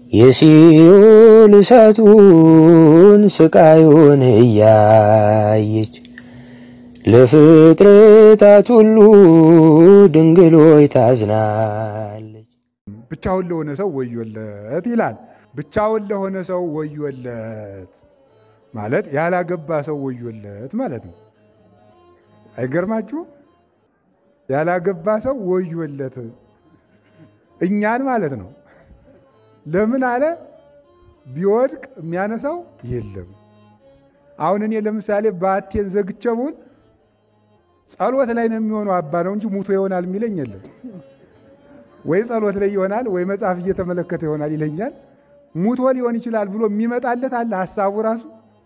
የሲኦል እሳቱን ስቃዩን እያየች ለፍጥረታት ሁሉ ድንግሎይ ታዝናለች። ብቻውን ለሆነ ሰው ወዮለት ይላል። ብቻውን ለሆነ ሰው ወዮለት ማለት ያላገባ ሰው ወዮለት ማለት ነው። አይገርማችሁ? ያላገባ ሰው ወዮለት እኛን ማለት ነው። ለምን አለ? ቢወድቅ የሚያነሳው የለም። አሁን እኔ ለምሳሌ ባቴን ዘግቸውን ጸሎት ላይ ነው የሚሆነው አባ ነው እንጂ ሙቶ ይሆናል የሚለኝ የለም። ወይ ጸሎት ላይ ይሆናል ወይ መጽሐፍ እየተመለከተ ይሆናል ይለኛል። ሙቶ ሊሆን ይችላል ብሎ የሚመጣለት አለ ሀሳቡ ራሱ።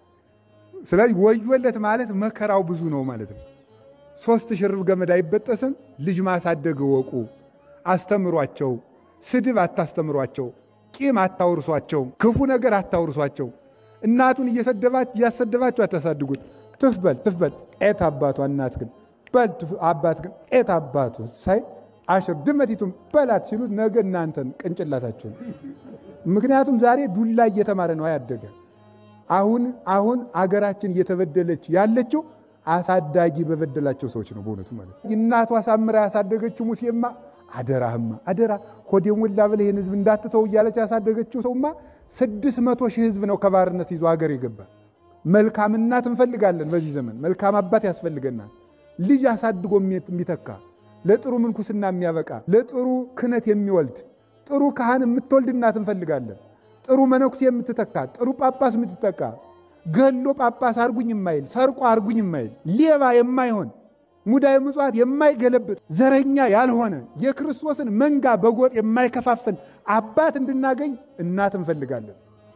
ስለዚህ ወዮለት ማለት መከራው ብዙ ነው ማለት ነው። ሶስት ሽርብ ገመድ አይበጠስም። ልጅ ማሳደግ እወቁ፣ አስተምሯቸው። ስድብ አታስተምሯቸው፣ ቂም አታውርሷቸው፣ ክፉ ነገር አታውርሷቸው። እናቱን እያሰደባችሁ አታሳድጉት። ትፍበል ትፍበል ጤት አባቷ እናት ግን በል አባት ግን ጤት አባቱ ሳይ አሽር ድመቲቱን በላት ሲሉት ነገ እናንተን ቅንጭላታችሁን። ምክንያቱም ዛሬ ዱላ እየተማረ ነው ያደገ። አሁን አሁን አገራችን እየተበደለች ያለችው አሳዳጊ በበደላቸው ሰዎች ነው። በእውነቱ ማለት እናቷ አሳምራ ያሳደገችው ሙሴማ አደራህማ አደራ ሆዴ ሞላ ብለህ ይህን ህዝብ እንዳትተው እያለች ያሳደገችው ሰውማ ስድስት መቶ ሺህ ህዝብ ነው ከባርነት ይዞ ሀገር የገባ። መልካም እናት እንፈልጋለን። በዚህ ዘመን መልካም አባት ያስፈልገናል። ልጅ አሳድጎ የሚተካ ለጥሩ ምንኩስና የሚያበቃ ለጥሩ ክህነት የሚወልድ ጥሩ ካህን የምትወልድ እናት እንፈልጋለን። ጥሩ መነኩሴ የምትተካ ጥሩ ጳጳስ የምትተካ ገሎ ጳጳስ አርጉኝ የማይል ሰርቆ አርጉኝ የማይል ሌባ የማይሆን ሙዳየ ምጽዋት የማይገለብጥ ዘረኛ ያልሆነ የክርስቶስን መንጋ በጎጥ የማይከፋፍል አባት እንድናገኝ እናት እንፈልጋለን።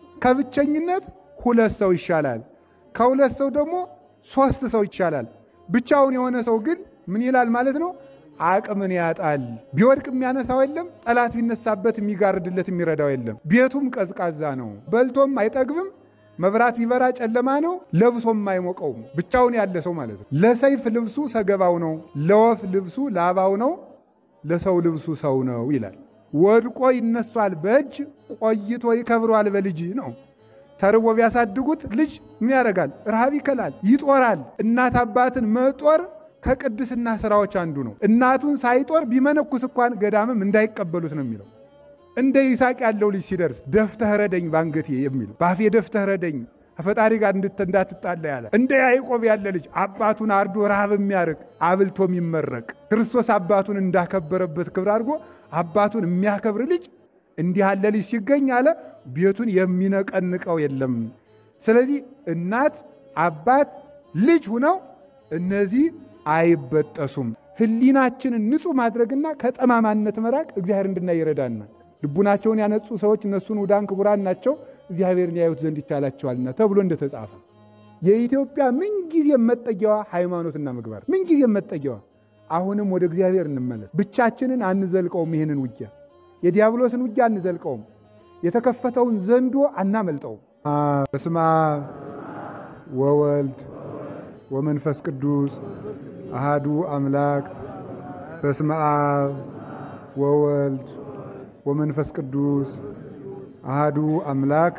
ከብቸኝነት ሁለት ሰው ይሻላል። ከሁለት ሰው ደግሞ ሶስት ሰው ይሻላል። ብቻውን የሆነ ሰው ግን ምን ይላል ማለት ነው? አቅምን ያጣል። ቢወድቅ የሚያነሳው የለም። ጠላት ቢነሳበት የሚጋርድለት የሚረዳው የለም። ቤቱም ቀዝቃዛ ነው። በልቶም አይጠግብም። መብራት ቢበራ ጨለማ ነው። ለብሶም አይሞቀውም። ብቻውን ያለ ሰው ማለት ነው። ለሰይፍ ልብሱ ሰገባው ነው፣ ለወፍ ልብሱ ላባው ነው፣ ለሰው ልብሱ ሰው ነው ይላል። ወድቆ ይነሷል በእጅ ቆይቶ ይከብሯል በልጅ ነው። ተርቦ ቢያሳድጉት ልጅ ምን ያደርጋል? ረሃብ ይከላል፣ ይጦራል። እናት አባትን መጦር ከቅድስና ስራዎች አንዱ ነው። እናቱን ሳይጦር ቢመነኩስ እንኳን ገዳምም እንዳይቀበሉት ነው የሚለው እንደ ይስሐቅ ያለው ልጅ ሲደርስ ደፍተህ ረደኝ ባንገቴ የሚል ባፌ ደፍተህ ረደኝ ከፈጣሪ ጋር እንዳትጣላ ያለ እንደ ያዕቆብ ያለ ልጅ አባቱን አርዶ ረሃብ የሚያርቅ አብልቶ የሚመረቅ ክርስቶስ አባቱን እንዳከበረበት ክብር አድርጎ አባቱን የሚያከብር ልጅ እንዲህ ያለ ልጅ ሲገኝ አለ ቤቱን የሚነቀንቀው የለም። ስለዚህ እናት አባት ልጅ ሁነው እነዚህ አይበጠሱም። ሕሊናችንን ንጹሕ ማድረግና ከጠማማነት መራቅ እግዚአብሔር እንድናይ ይረዳናል። ልቡናቸውን ያነጹ ሰዎች እነሱን ውዳን ክቡራን ናቸው እግዚአብሔርን ያዩት ዘንድ ይቻላቸዋልና ተብሎ እንደተጻፈ የኢትዮጵያ ምንጊዜም መጠጊያዋ ሃይማኖትና ምግባር ምንጊዜም መጠጊያዋ። አሁንም ወደ እግዚአብሔር እንመለስ። ብቻችንን አንዘልቀውም። ይህንን ውጊያ የዲያብሎስን ውጊያ አንዘልቀውም። የተከፈተውን ዘንዶ አናመልጠውም። በስመ አብ ወወልድ ወመንፈስ ቅዱስ አሃዱ አምላክ በስመ አብ ወወልድ ወመንፈስ ቅዱስ አሃዱ አምላክ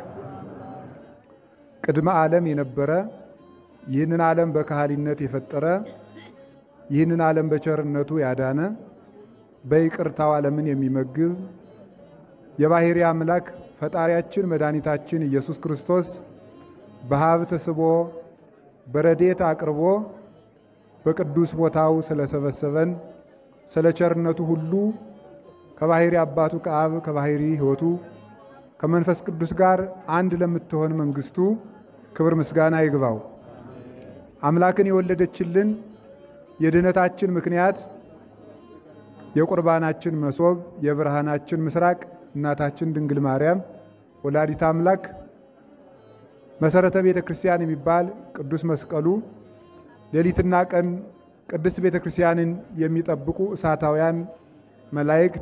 ቅድመ ዓለም የነበረ ይህንን ዓለም በካህሊነት የፈጠረ ይህንን ዓለም በቸርነቱ ያዳነ በይቅርታው ዓለምን የሚመግብ የባሕርይ አምላክ ፈጣሪያችን መድኃኒታችን ኢየሱስ ክርስቶስ በሀብት ስቦ በረዴት አቅርቦ በቅዱስ ቦታው ስለሰበሰበን ስለ ቸርነቱ ሁሉ ከባሕርይ አባቱ ከአብ ከባሕርይ ሕይወቱ ከመንፈስ ቅዱስ ጋር አንድ ለምትሆን መንግሥቱ ክብር ምስጋና ይግባው። አምላክን የወለደችልን የድኅነታችን ምክንያት የቁርባናችን መሶብ የብርሃናችን ምስራቅ እናታችን ድንግል ማርያም ወላዲት አምላክ መሰረተ ቤተ ክርስቲያን የሚባል ቅዱስ መስቀሉ ሌሊትና ቀን ቅድስት ቤተ ክርስቲያንን የሚጠብቁ እሳታውያን መላእክት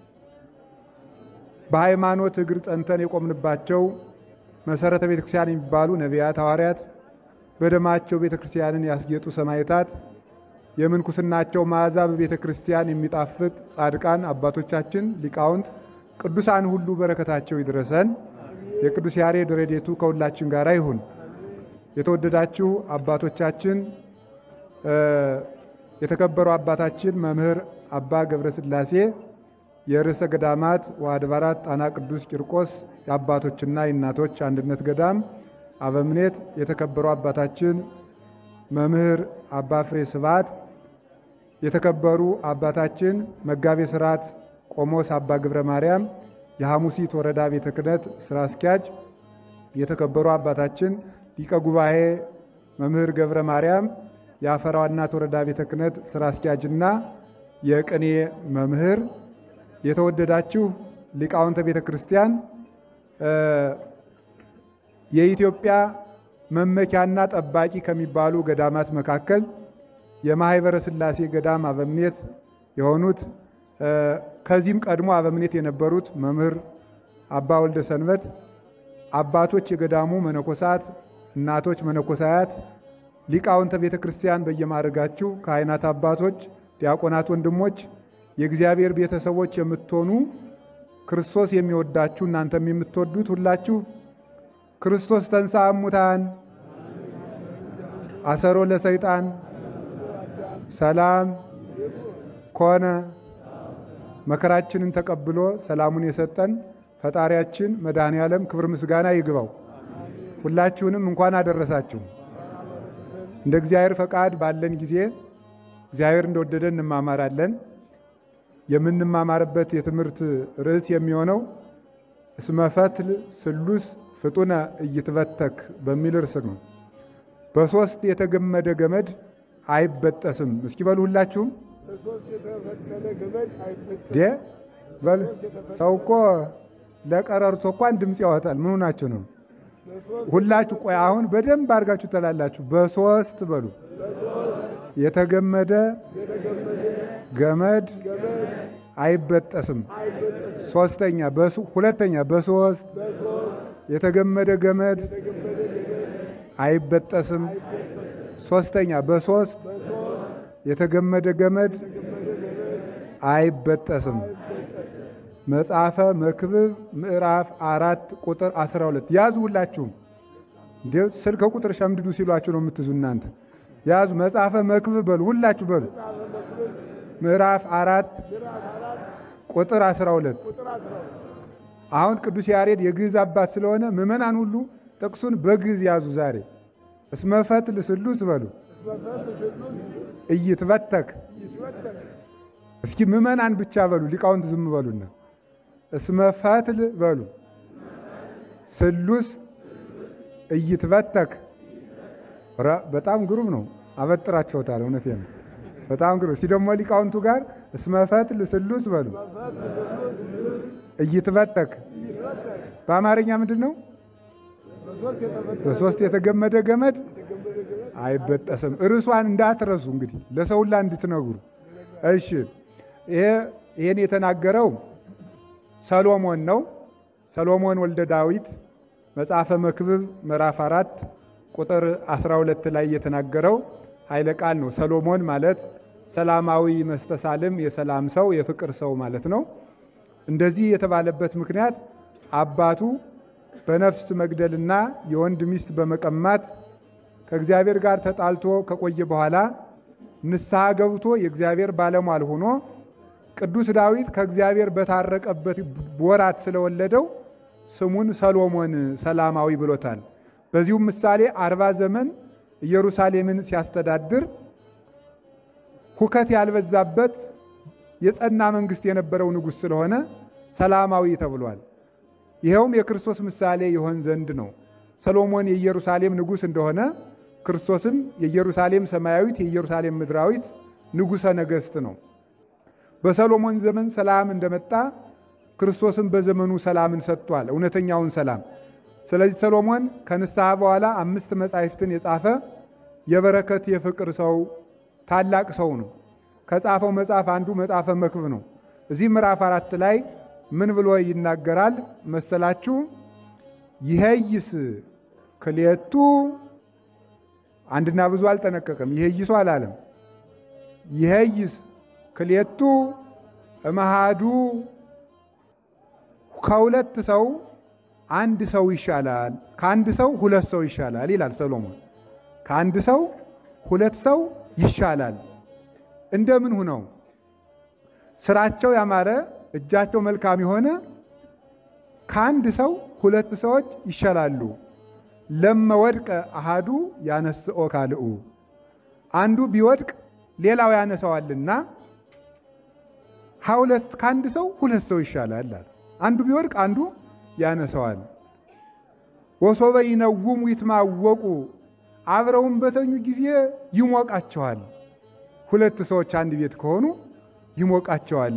በሃይማኖት እግር ጸንተን የቆምንባቸው መሰረተ ቤተ ክርስቲያን የሚባሉ ነቢያት፣ ሐዋርያት በደማቸው ቤተ ክርስቲያንን ያስጌጡ ሰማዕታት የምንኩስናቸው መዓዛ በቤተ ክርስቲያን የሚጣፍጥ ጻድቃን አባቶቻችን ሊቃውንት ቅዱሳን ሁሉ በረከታቸው ይድረሰን። የቅዱስ ያሬድ ረድኤቱ ከሁላችን ጋር ይሁን። የተወደዳችሁ አባቶቻችን፣ የተከበሩ አባታችን መምህር አባ ገብረስላሴ የርዕሰ ገዳማት ወአድባራት ጣና ቅዱስ ቂርቆስ የአባቶችና የእናቶች አንድነት ገዳም አበምኔት፣ የተከበሩ አባታችን መምህር አባ ፍሬ ስብሐት፣ የተከበሩ አባታችን መጋቤ ሥርዓት ቆሞስ አባ ገብረ ማርያም የሐሙሲት ወረዳ ቤተ ክህነት ስራ አስኪያጅ፣ የተከበሩ አባታችን ሊቀ ጉባኤ መምህር ገብረ ማርያም የአፈራዋ እናት ወረዳ ቤተ ክህነት ስራ አስኪያጅና የቅኔ መምህር፣ የተወደዳችሁ ሊቃውንተ ቤተ ክርስቲያን፣ የኢትዮጵያ መመኪያና ጠባቂ ከሚባሉ ገዳማት መካከል የማኅበረ ሥላሴ ገዳም አበምኔት የሆኑት ከዚህም ቀድሞ አበምኔት የነበሩት መምህር አባ ወልደ ሰንበት፣ አባቶች የገዳሙ መነኮሳት፣ እናቶች መነኮሳያት፣ ሊቃውንተ ቤተ ክርስቲያን በየማድረጋችሁ ካህናት አባቶች፣ ዲያቆናት ወንድሞች፣ የእግዚአብሔር ቤተሰቦች የምትሆኑ ክርስቶስ የሚወዳችሁ እናንተም የምትወዱት ሁላችሁ ክርስቶስ ተንሥአ እሙታን አሰሮ ለሰይጣን ሰላም ኮነ መከራችንን ተቀብሎ ሰላሙን የሰጠን ፈጣሪያችን መድኃኔ ዓለም ክብር ምስጋና ይግባው። ሁላችሁንም እንኳን አደረሳችሁ። እንደ እግዚአብሔር ፈቃድ ባለን ጊዜ እግዚአብሔር እንደወደደ እንማማራለን። የምንማማርበት የትምህርት ርዕስ የሚሆነው እስመ ፈትል ስሉስ ፍጡነ እይትበተክ በሚል ርዕስ ነው። በሦስት የተገመደ ገመድ አይበጠስም። እስኪ በሉ ሁላችሁም ዴ በል ሰው እኮ ለቀረርቶ እንኳን ድምፅ ያወጣል። ምኑ ናቸው ነው? ሁላችሁ ቆይ፣ አሁን በደንብ አድርጋችሁ ተላላችሁ። በሶስት በሉ የተገመደ ገመድ አይበጠስም። ሶስተኛ ሁለተኛ በሶስት የተገመደ ገመድ አይበጠስም። ሶስተኛ በሶስት የተገመደ ገመድ አይበጠስም። መጽሐፈ መክብብ ምዕራፍ አራት ቁጥር 12 ያዙ። ሁላችሁም እንዴ ስልክ ቁጥር ሸምድዱ ሲሏችሁ ነው የምትዙ እናንተ ያዙ። መጽሐፈ መክብብ በሉ ሁላችሁ በሉ ምዕራፍ አራት ቁጥር 12 አሁን ቅዱስ ያሬድ የግዕዝ አባት ስለሆነ ምዕመናን ሁሉ ጥቅሱን በግዕዝ ያዙ። ዛሬ እስመ ፈትል ስሉስ በሉ እይትበተክ እስኪ ምዕመናን ብቻ በሉ፣ ሊቃውንት ዝም በሉና እስመ ፈትል በሉ ስሉስ እይትበተክ። በጣም ግሩም ነው። አበጥራችሁታል። እውነቴ ነው። በጣም ግሩም። እስኪ ደግሞ ሊቃውንቱ ጋር እስመ ፈትል ስሉስ በሉ እይትበተክ። በአማርኛ ምንድን ነው? በሶስት የተገመደ ገመድ አይበጠስም። እርሷን እንዳትረሱ እንግዲህ ለሰው ሁላ እንድትነግሩ። እሺ ይሄን የተናገረው ሰሎሞን ነው። ሰሎሞን ወልደ ዳዊት መጽሐፈ መክብብ ምዕራፍ አራት ቁጥር 12 ላይ የተናገረው ኃይለ ቃል ነው። ሰሎሞን ማለት ሰላማዊ መስተሳልም፣ የሰላም ሰው፣ የፍቅር ሰው ማለት ነው። እንደዚህ የተባለበት ምክንያት አባቱ በነፍስ መግደልና የወንድ ሚስት በመቀማት ከእግዚአብሔር ጋር ተጣልቶ ከቆየ በኋላ ንስሐ ገብቶ የእግዚአብሔር ባለሟል ሆኖ ቅዱስ ዳዊት ከእግዚአብሔር በታረቀበት ወራት ስለወለደው ስሙን ሰሎሞን ሰላማዊ ብሎታል። በዚሁም ምሳሌ አርባ ዘመን ኢየሩሳሌምን ሲያስተዳድር ሁከት ያልበዛበት የጸና መንግሥት የነበረው ንጉሥ ስለሆነ ሰላማዊ ተብሏል። ይኸውም የክርስቶስ ምሳሌ ይሆን ዘንድ ነው። ሰሎሞን የኢየሩሳሌም ንጉሥ እንደሆነ ክርስቶስም የኢየሩሳሌም ሰማያዊት የኢየሩሳሌም ምድራዊት ንጉሠ ነገሥት ነው። በሰሎሞን ዘመን ሰላም እንደመጣ ክርስቶስም በዘመኑ ሰላምን ሰጥቷል፣ እውነተኛውን ሰላም። ስለዚህ ሰሎሞን ከንስሐ በኋላ አምስት መጻሕፍትን የጻፈ የበረከት የፍቅር ሰው ታላቅ ሰው ነው። ከጻፈው መጽሐፍ አንዱ መጽሐፈ መክብብ ነው። እዚህ ምዕራፍ አራት ላይ ምን ብሎ ይናገራል መሰላችሁ? ይሄይስ ክልኤቱ አንድና ብዙ አልጠነቀቀም። ይሄይሱ አላለም። ይሄይስ ክልኤቱ እመሃዱ ከሁለት ሰው አንድ ሰው ይሻላል፣ ከአንድ ሰው ሁለት ሰው ይሻላል ይላል ሰሎሞን። ከአንድ ሰው ሁለት ሰው ይሻላል። እንደምን ሁነው ስራቸው ያማረ እጃቸው መልካም የሆነ ከአንድ ሰው ሁለት ሰዎች ይሻላሉ። ለመወድቀ አሃዱ ያነስኦ ካልኡ አንዱ ቢወድቅ ሌላው ያነሳዋልና ከሁለት ከአንድ ሰው ሁለት ሰው ይሻላል። አንዱ ቢወድቅ አንዱ ያነሳዋል። ወሶበ ይነውሙ ይትማወቁ አብረውም በተኙ ጊዜ ይሞቃቸዋል። ሁለት ሰዎች አንድ ቤት ከሆኑ ይሞቃቸዋል።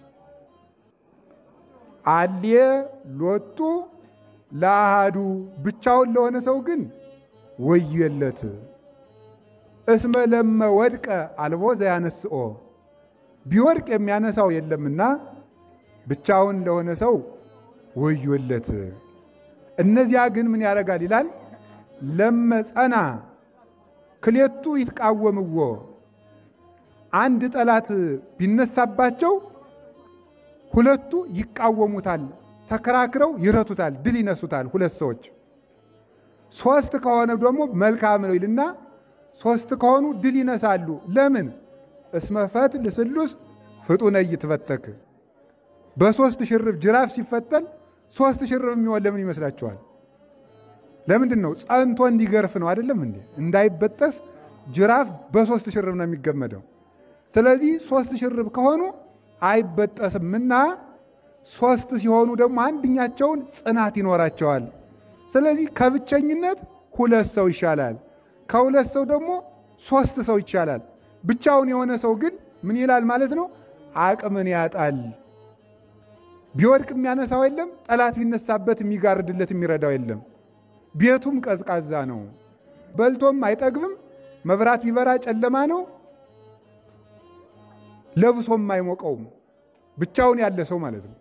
አልየ ሎጡ ለአሃዱ ብቻውን ለሆነ ሰው ግን ወየለት። እስመ ለመ ወድቀ አልቦ ዘያነስኦ ቢወድቅ የሚያነሳው የለምና ብቻውን ለሆነ ሰው ወዮለት። እነዚያ ግን ምን ያደርጋል ይላል ለመጸና ክሌቱ ይትቃወምዎ አንድ ጠላት ቢነሳባቸው ሁለቱ ይቃወሙታል፣ ተከራክረው ይረቱታል፣ ድል ይነሱታል። ሁለት ሰዎች ሶስት ከሆነ ደግሞ መልካም ነው ይልና ሶስት ከሆኑ ድል ይነሳሉ። ለምን? እስመ ፈትል ስሉስ ፍጡነ ይትፈተክ በሶስት ሽርብ ጅራፍ ሲፈተል ሶስት ሽርብ የሚሆን ለምን ይመስላችኋል? ለምንድን ነው? ጸንቶ እንዲገርፍ ነው አይደለም እንዴ? እንዳይበጠስ ጅራፍ በሶስት ሽርብ ነው የሚገመደው። ስለዚህ ሶስት ሽርብ ከሆኑ አይበጠስምና ሶስት ሲሆኑ ደግሞ አንድኛቸውን ጽናት ይኖራቸዋል። ስለዚህ ከብቸኝነት ሁለት ሰው ይሻላል፣ ከሁለት ሰው ደግሞ ሶስት ሰው ይቻላል። ብቻውን የሆነ ሰው ግን ምን ይላል ማለት ነው? አቅምን ያጣል። ቢወድቅ የሚያነሳው የለም፣ ጠላት ቢነሳበት የሚጋርድለት የሚረዳው የለም። ቤቱም ቀዝቃዛ ነው፣ በልቶም አይጠግብም። መብራት ቢበራ ጨለማ ነው፣ ለብሶም አይሞቀውም። ብቻውን ያለ ሰው ማለት ነው።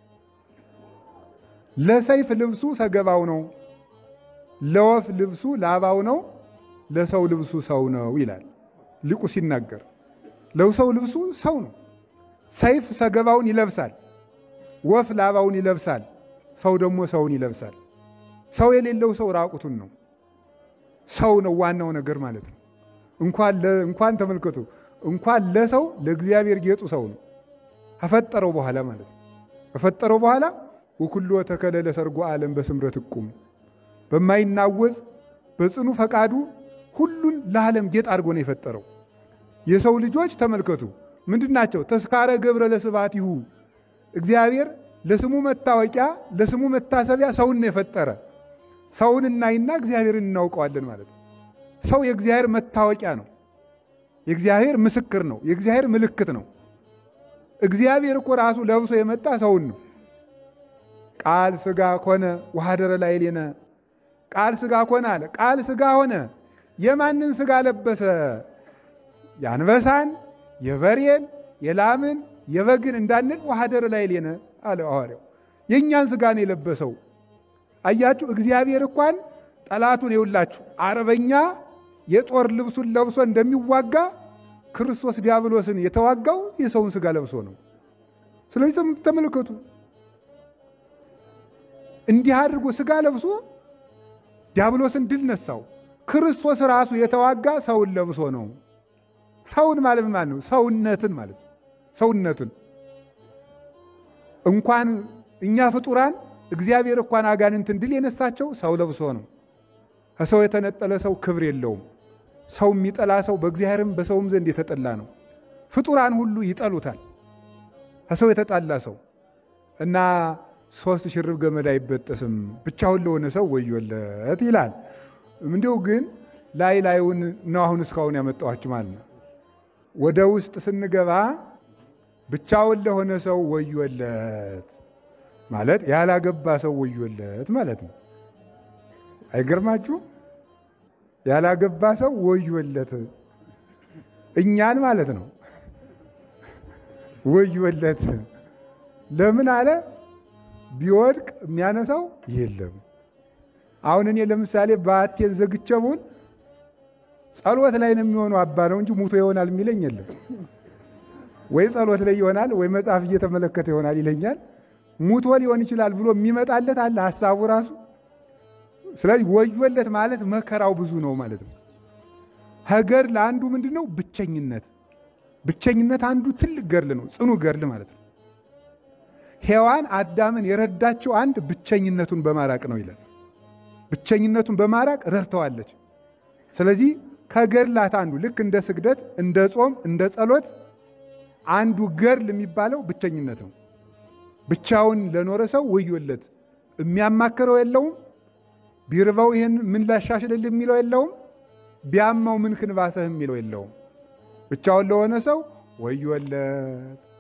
ለሰይፍ ልብሱ ሰገባው ነው፣ ለወፍ ልብሱ ላባው ነው፣ ለሰው ልብሱ ሰው ነው ይላል ሊቁ ሲናገር። ለሰው ልብሱ ሰው ነው። ሰይፍ ሰገባውን ይለብሳል፣ ወፍ ላባውን ይለብሳል፣ ሰው ደግሞ ሰውን ይለብሳል። ሰው የሌለው ሰው ራቁቱን ነው። ሰው ነው ዋናው ነገር ማለት ነው። እንኳን ተመልከቱ እንኳን ለሰው ለእግዚአብሔር ጌጡ ሰው ነው። ከፈጠረው በኋላ ማለት ነው። ከፈጠረው በኋላ ወኩሎ ተከለ ለሰርጎ ዓለም በስምረት እቁም በማይናወጽ በጽኑ ፈቃዱ ሁሉን ለዓለም ጌጥ አድርጎ ነው የፈጠረው። የሰው ልጆች ተመልከቱ ምንድን ናቸው? ተስካረ ገብረ ለስብሐቲሁ እግዚአብሔር ለስሙ መታወቂያ ለስሙ መታሰቢያ ሰውን ነው የፈጠረ። ሰውን እናይና እግዚአብሔርን እናውቀዋለን ማለት ነው። ሰው የእግዚአብሔር መታወቂያ ነው። የእግዚአብሔር ምስክር ነው። የእግዚአብሔር ምልክት ነው። እግዚአብሔር እኮ ራሱ ለብሶ የመጣ ሰውን ነው። ቃል ሥጋ ኮነ ወኀደረ ላዕሌነ ቃል ሥጋ ኮነ አለ። ቃል ሥጋ ሆነ። የማንን ሥጋ ለበሰ? የአንበሳን፣ የበሬን፣ የላምን፣ የበግን እንዳንል ወኀደረ ላዕሌነ አለ ሐዋርያው። የእኛን ሥጋ ነው የለበሰው። አያችሁ፣ እግዚአብሔር እንኳን ጠላቱን የውላችሁ አርበኛ የጦር ልብሱን ለብሶ እንደሚዋጋ ክርስቶስ ዲያብሎስን የተዋጋው የሰውን ሥጋ ለብሶ ነው። ስለዚህ ተመልከቱ፣ እንዲህ አድርጎ ሥጋ ለብሶ ዲያብሎስን ድል ነሳው። ክርስቶስ ራሱ የተዋጋ ሰውን ለብሶ ነው። ሰውን ማለት ማለት ነው ሰውነትን ማለት ነው። ሰውነትን እንኳን እኛ ፍጡራን እግዚአብሔር እንኳን አጋንንትን ድል የነሳቸው ሰው ለብሶ ነው። ከሰው የተነጠለ ሰው ክብር የለውም። ሰው የሚጠላ ሰው በእግዚአብሔርም በሰውም ዘንድ የተጠላ ነው። ፍጡራን ሁሉ ይጠሉታል። ከሰው የተጣላ ሰው እና ሶስት ሽርብ ገመድ አይበጠስም፣ ብቻውን ለሆነ ሰው ወዮለት ይላል። እንዲሁ ግን ላይ ላዩን ነው አሁን እስካሁን ያመጣኋችሁ ማለት ነው። ወደ ውስጥ ስንገባ ብቻውን ለሆነ ሰው ወዮለት ማለት ያላገባ ሰው ወዮለት ማለት ነው። አይገርማችሁ? ያላገባ ሰው ወዮለት እኛን ማለት ነው። ወዮለት ለምን አለ? ቢወድቅ የሚያነሳው የለም። አሁን እኔ ለምሳሌ በአቴን ዘግቼውን ጸሎት ላይ ነው የሚሆነው አባ ነው እንጂ ሙቶ ይሆናል የሚለኝ የለም። ወይ ጸሎት ላይ ይሆናል ወይ መጽሐፍ እየተመለከተ ይሆናል ይለኛል። ሙቶ ሊሆን ይችላል ብሎ የሚመጣለት አለ ሀሳቡ ራሱ። ስለዚህ ወዮለት ማለት መከራው ብዙ ነው ማለት ነው። ሀገር ለአንዱ ምንድን ነው? ብቸኝነት። ብቸኝነት አንዱ ትልቅ ገርል ነው፣ ጽኑ ገርል ማለት ነው። ሔዋን አዳምን የረዳችው አንድ ብቸኝነቱን በማራቅ ነው ይላል። ብቸኝነቱን በማራቅ ረድተዋለች። ስለዚህ ከገድላት አንዱ ልክ እንደ ስግደት፣ እንደ ጾም፣ እንደ ጸሎት አንዱ ገድል የሚባለው ብቸኝነት ነው። ብቻውን ለኖረ ሰው ወዮለት። የሚያማክረው የለውም። ቢርበው ይህን ምን ላሻሽልል የሚለው የለውም። ቢያማው ምን ክንባሰህ የሚለው የለውም። ብቻውን ለሆነ ሰው ወዮለት።